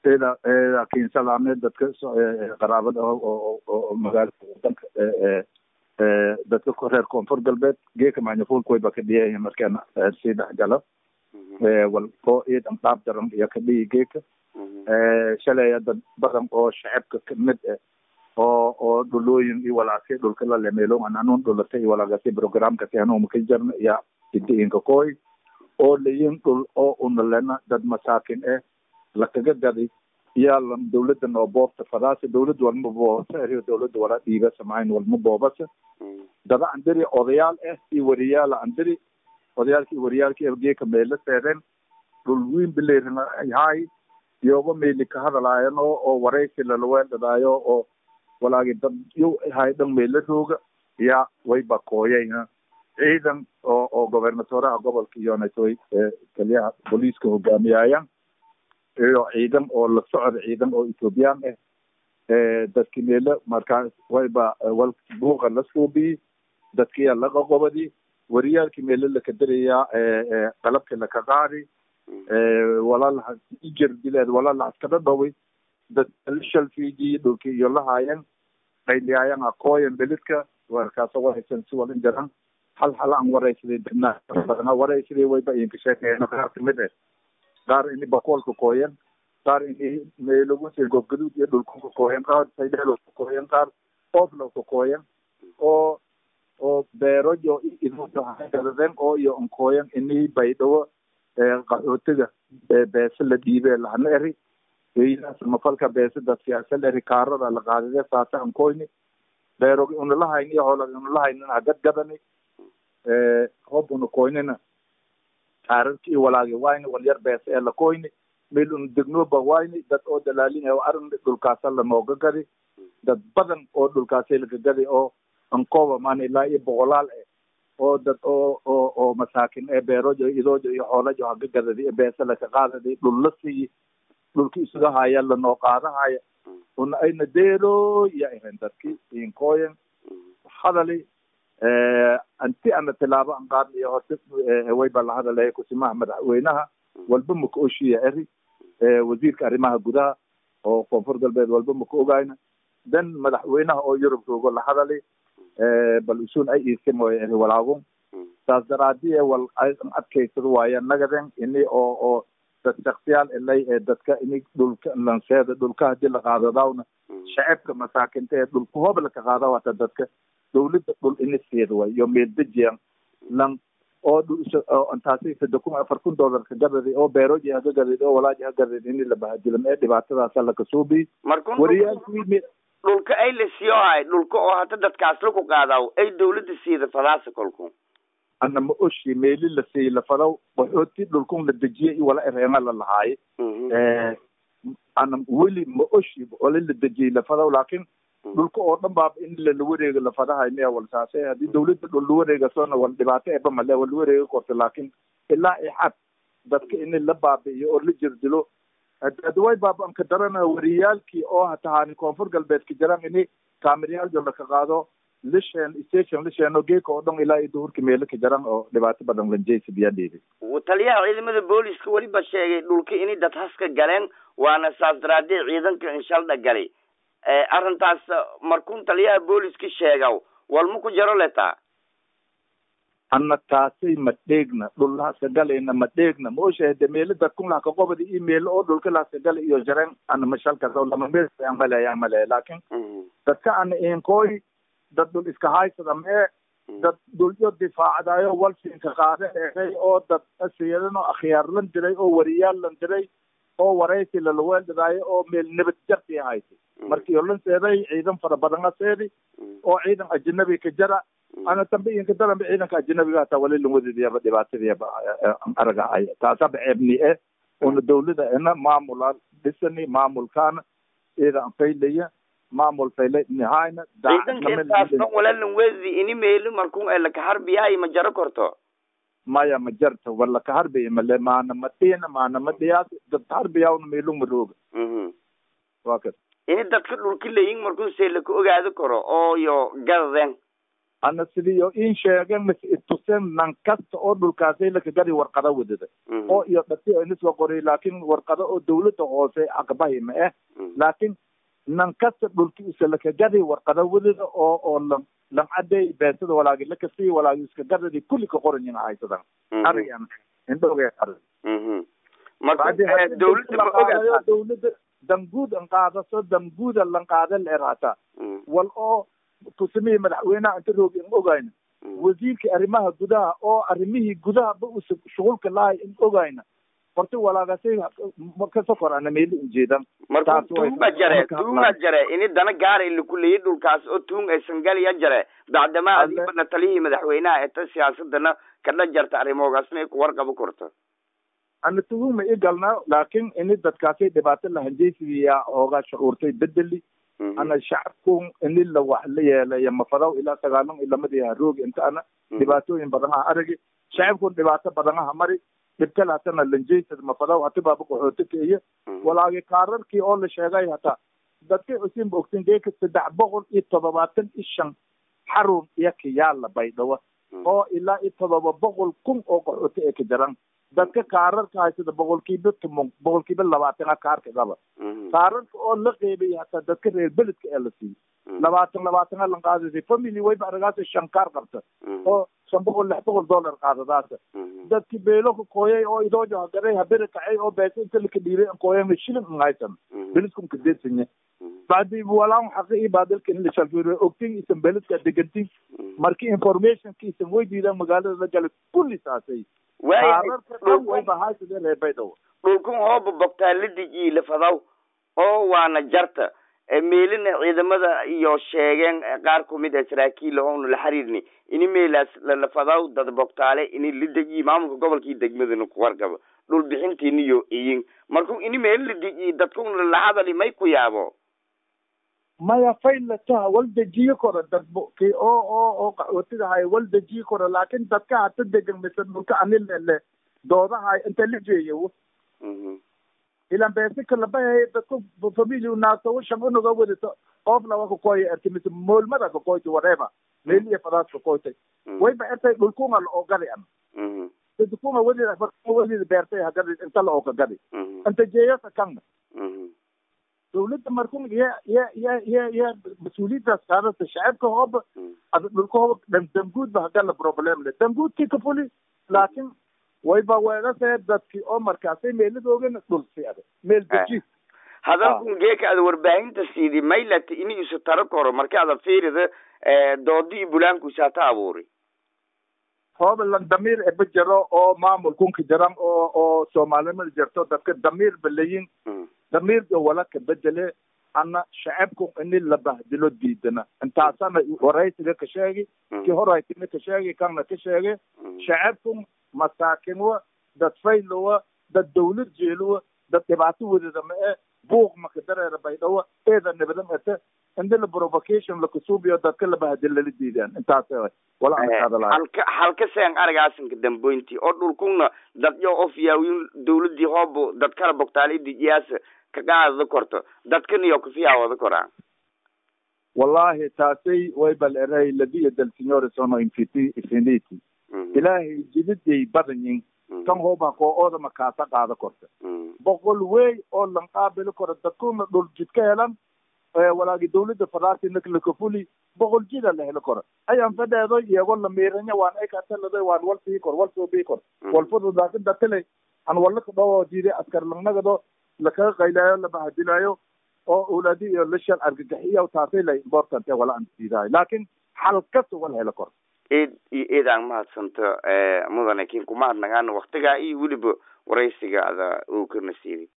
eda laakiin salaame dadka qaraabada oo magaalada wadanka dadka reer koonfur galbeed geeka maanyafuulka wayba ka dhiyayahin markeena sii dhexgalo wal oo iidan dhaab daran iyo ka dhiyi geeka shalaya dad badan oo shacabka kamid ah oo oo dhulooyin iyo walaasi dhulka la lemeelo ananun dhulata iyo walagasi programkasi anuma ka jarna iyo idiinka koy oo layin dhul oo unalena dad masaakin eh lakaga gaday iyaa lam dawladda noo boobta fadaasa dawlad walma boobasa eriyo dawladda wala dhiiga samayn walma boobasa dada andiri odayaal ah iyo wariyaala andiri odayaalki wariyaalki geeka meela seedeen dhul wiin bileerina hay iyoba meeli ka hadalaayan oo oo waraysi lalaweeldhadaayo oo walaagi dad yo hay dhan meela rooga ya wayba kooyay ciidan oo oo gobernatoraha gobolka iyonatoy kaliyaha booliiska hogaamiyaayan iyo ciidan oo la socda ciidan oo ethoobiyan ah dadki meela markaas wayba wal buuqa la suubiyi dadkiya laga qobadi wariyaalki meelo lakadarayaa qalabki laka qaadi walalaha ijer dileed walala askada dhoway dad shalfiji dhulki iyo lahaayan qayliyaayan akooyan belidka warkaasa waraysan si walin jaran hal hal aan waraysaday dadna badana waraysaday wayba inka sheekeeyeen qaar kamid ah qaar ini bakoolka kooyan qaar ini meelogunsi gobgaduud iyo dhulkunka kooyan qaar saydheelo kooyan qaar ooflowka kooyan oo oo beerojo idogadadeen oo iyo onkooyan ini baydhawo qaxootiga beese la dhiibe lahana eri mafalka beese dad siyaasa eri kaarada la qaadide saasa ankoyni beerog unalahayn iyo hola unalahaynin hagad gadani hob una koynina kaararki iyo walaagi wayni walyar beese ee lakoyni meel una degnoba wayni dad oo dalaalin arin dhulkaasa lanooga gadi dad badan oo dhulkaasa laga gadi oo ankoba maan ilaa iyo boqolaal eh oo dad oo oo oo masaakin ee beerojo idoojo iyo xoolajo haga gadadi beese laka qaadadi dhul la siiyi dhulki isuga haya lanoo qaadahaya una ayna deero iyo iren dadki inkooyan hadali anti ana tilaabo an qaadnayo horta wayba la hadalaya kusimaha madaxweynaha walba maka oshiya eri wasiirka arrimaha gudaha oo koonfur galbeed walba maka ogayna dan madaxweynaha oo yurub joogo la hadali bal usun ay iisin mooyo eri walaagun saas daraadiye wal adkaysado waaya nagaden ini oo oo dad shaksiyaal ilay ee dadka ini dhulka lanseeda dhulka hadii la qaadadaawna shacabka masaakinta ee dhulka hoob laka qaada wata dadka dawladda dhul ini siida way iyo meeldejiyan lan oo intaasi sadde kun afar kun dollarka gadadi oo beeroji haga gadid oo walaaji ha gadid ini la bahadilam ee dhibaatadaasa laka suubi wariyaalkii dhulka ay la siiyo hay dhulka oo hata dadkaas laku qaadaw ay dawladda siida fadaasa kolku ana ma oshi meeli la siiy lafadaw qaxooti dhulkun la dejiye iyo wala ereena la lahaaye ana weli ma oshi wala la dejiyey lafadaw laakin dhulka oo dhan baaba in lala wareego lafadahay miya wal saase haddii dawladda dhul la wareegasona wal dhibaato eba male wal la wareega korta laakin ilaa ixad dadka ini la baabi'iyo oo la jirdilo adaway baaba anka darana wariyaalkii oo hatahaani koonfur galbeedka jiraan ini kaamiriyaaljo laka qaado lishen station lishen oo geeka oo dhan ilaa iyo duhurka meelo ka jaran oo dhibaato badan lanjeysa biyaa dhiibi taliyaha ciidamada booliska weliba sheegay dhulka inay dad haska galeen waana saas daraadee ciidanka inshaldha galay arrintaas markuun taliyaha booliska sheegaw walma ku jaro letaa anna taasay ma dheegna dhul haska galayna ma dheegna ma oshahade meelo dadkun lahka qobadi iyo meelo oo dhulka lahska gala iyo jareen ana mashalkas oo lama meel aan malaya aan malaya laakin dadka ana inkooy dad dhul iska haysada mee dad dhulyo difaacdayo walsinka qaada eegay oo dad asiyadan oo akhyaar lan diray oo wariyaal lan diray oo waraysi lalaweeldadaayo oo meel nabad jarti haysay markii olan seeday ciidan fara badan aseedi oo ciidan ajanabi ka jara ana dambe inka daranba ciidanka ajanabiga hataa wali lanwadidiyaba dhibaatadiyaba araga ay taasaba ceebni e una dawlada ina maamula dhisani maamulkaana ida an faylaya maamul faylay nihayna ciidankaintaasna walalan wedi ini meeli markun ee laka harbiyahay ma jaro korto maya ma jarta wala ka harbiya male maana ma dhiina maana ma dhiyaas dad harbiyawna meelu ma rooga wa kas ini dadka dhulka layin markun see laka ogaado karo oo yo gadadeen ana sidiyo in sheegen mis itusen nan kasta oo dhulkaasay lakagadi warqada wadada oo iyo dhati inisla qoray laakin warqada oo dawladda hoose aqbahi ma eh laakin nan kasta dhulki isa lakagadi warqada wadada oo oo lan lan caday beesada walaagi lakasi walaagi iska gadadi kulli ka qoranyin haysadan arigan indhoge ari marka dawladda ma ogaa dawladda danguud an qaadaso danguuda lan qaada leerata wal oo tusimihi madaxweynaha inta roogi in ogayna wasiirka arrimaha gudaha oo arrimihii gudahaba u shughulka lahay in ogayna horta walaagasay kasoo korana meeli ujeedan marka tuunga jare tuunga jare ini dana gaara laku leeyay dhulkaas oo tuung aysan galiya jare bacdamaa adiibana taliyihii madaxweynaha eta siyaasadana kadha jarta arrimoogaasna ay ku warqabo korto ana tuhuma i galna laakin ini dadkaasay dhibaato lahanjeysiya ooga shucuurtay bedeli ana shacabkun ini la wax la yeelaya mafadaw ilaa sagaalan ilamadii haroogi inta ana dhibaatooyin badan aha aragi shacabkun dhibaato badan aha mari dhibkale hatana lanjeysad mafadaw hati baaba qaxooti keiyo walaagi kaararkii oo la sheegay hata dadkay cusinba ogtin geeka saddex boqol iyo toddobaatan iyo shan xarun iyo kiyaala baydhawa oo ilaa iyo toddoba boqol kun oo qaxooti ee ka jaran dadka kaararka haysada boqolkiiba tumon boqolkiiba labaatana kaarka qaba kaararka oo la qeybay hataa dadka reer beledka ee la siiyo labaatan labaatana lan qaadasay family wayba aragaasa shan kaar qabta oo shan boqol lix boqol dollar qaadadaasa dadki beelo ka kooyay oo idoojo hagaray habere kacay oo beesa inta laka dhiiray an kooyama shilin an haysan beledkum kadeedsanya bacdi walaan xaqi i baadilka in la shalfiiro ogtin isan beledka degantin marki informationka isan weydiidaan magaalada la galay kulli saasay dhulkun hooba bogtaaladi iyo lafadaw oo waana jarta meelina ciidamada iyo sheegeen qaar kumid a saraakiil oonu la xiriirni ini meelaas lalafadaw dad bogtaale ini lidegi maamulka gobolka iyo degmadana ku wargabo dhul bixintiiniyo iyin marku ini meeli lidegi dadkun lahadali may ku yaabo maya faylataha wal dejiyo koro dad ki oo oo oo qaxootidahay wal dejiyo koro laakin dadka hata degan mise dhulka anilele doodahay inta la jeeyo ilan beesi kalabahay dadku family naaso shan unaga wadito qof lawa kakoya erti mise moolmada kakoyti whatever meeliya fadaas kakoytay wayba ertay dhulkunga la ogadi an dadkunga wadida wadida beertay hagadi inta la okagadi inta jeeyasa kanga dawladda markun ya ya ya ya ya mas-uuliyaddaas qaadata shacabka hooba ada dhulka hooba dhan danguudba hagala problem le danguudkii ka fuli laakin wayba weedasee dadki oo markaasay meeladoogana dhulsi ada meel deji hadalkun geeka ada warbaahinta siidi maylata ini isu taro koro marka ada fiirida doodi iyo bulaanku isaata abuuri hooba lan damiir eba jaro oo maamulkunka jaran oo oo soomaalinimada jarto dadka damiir balayin damiirka wala ka bedele ana shacabku ini la bahdilo diidana intaasana waraysiga ka sheegi ki horaytina ka sheegi kanna ka sheege shacabku masaakinwa dad faylowa dad dawlad jeelowa dad dhibaato wadada ma e buuq maka dareera baydhawa eeda nabadam ete inda la provocation lakasuubiyo dadka la bahdilo la diidaan intaas wala halka halka seen aragaasanka damboynti oo dhulkuna dad yo of yaawiin dawladii hoobo dad kala bogtaalay dijiyaasa kaqaadada korto dadkan iyo kufiyaawada koraan wallahi taasay waybal eray ladiya del signore sono infiti infinity ilaahay jididay badanyin kan hooba koo oodama kaasa qaada korta boqol wey oo lan qaabili koro dadkuna dhul jidka helan walaagi dawladda faraasinak lakafuli boqol jida la heli koro ayan fadheedo iyagoo la miiranya waan ay katalada waan wal sii kor wal soo bii kor walfudu laakin datile an wala ka dhawoo diiday askar langnagado lakaga qaylaayo la bahadilayo oo owlaadi iyo lashal argagaxiya taasay la important wala aan diidayo laakin xal kasta wala heli koro eed iyo eed aan mahadsanto mudane kin kumahadnagaana waktigaa iyo weliba waraysiga ada uu kana siiyay